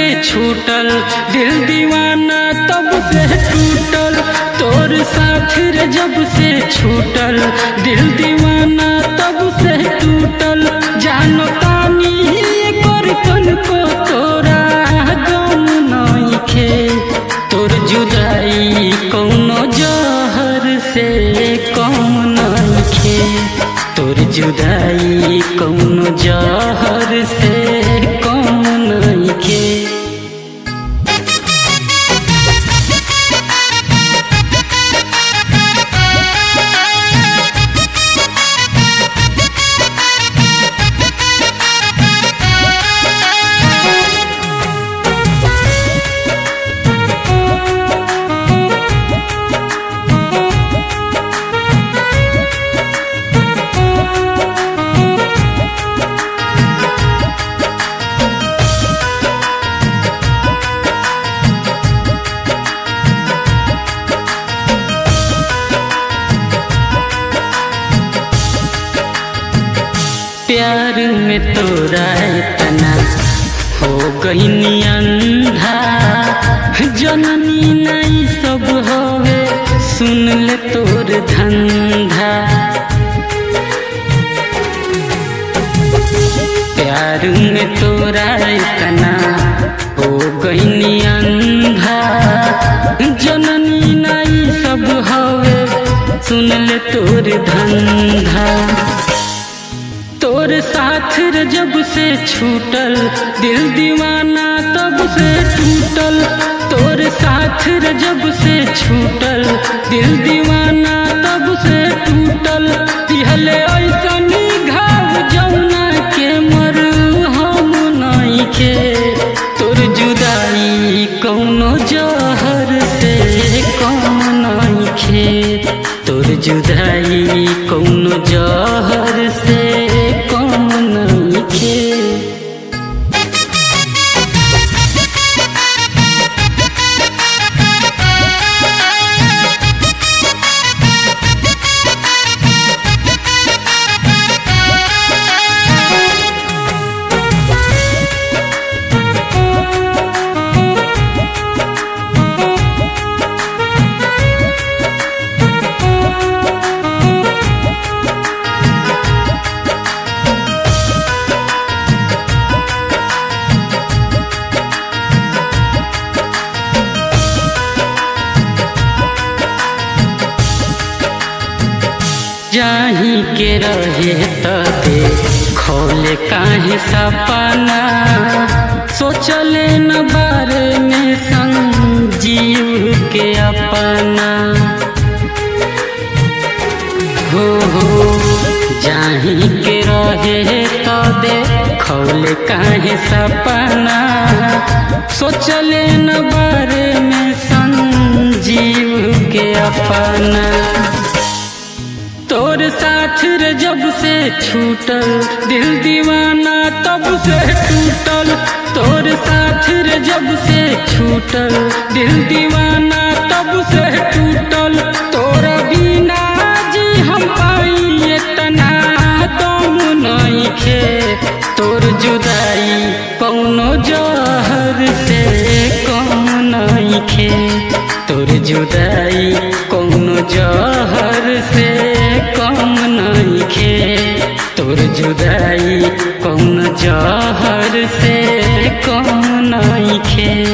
से छूटल दिल दीवाना तब से टूटल तोर साथ रे जब से छूटल दिल दीवाना तब से टूटल जानो तानी कर तन को तोरा गम नइखे तोर जुदाई कौनो जहर से कम नइखे तोर जुदाई कौनो जहर से कम नइखे प्यार में तोरा इतना हो गई अंधा जननी नहीं सब होवे सुन ले तोर धंधा प्यार में तोरा इतना हो गई अंधा जननी नहीं सब होवे सुन ले तोर धंधा तोर साथ रे जब से छूटल दिल दीवाना तब से टूटल तोर साथ रे जब से छूटल दिल दीवाना तब से टूटल दिहले ऐसन घाव जौना के मर हम नइखे तोर जुदाई कौनो जहर से कम नइखे तोर जुदाई कौनो जहर से कम नइखे जाही के रहे तते खोले काहे सपना सोचले न बारे में संजीव के अपना हो हो जाही के रहे तदे खोले काहे सपना सोचले न बारे में संजीव के अपना तोर साथ रे जब से छूटल दिल दीवाना तब से टूटल तोर साथ रे जब से छूटल दिल दीवाना तब से टूटल तोरा बिना जी हम पाई इतना दम नइखे तोर जुदाई कौनो जहर से कम नइखे तोर जुदाई कौनो जहर से कम नइखे तोर जुदाई कौनो जहर से कम नइखे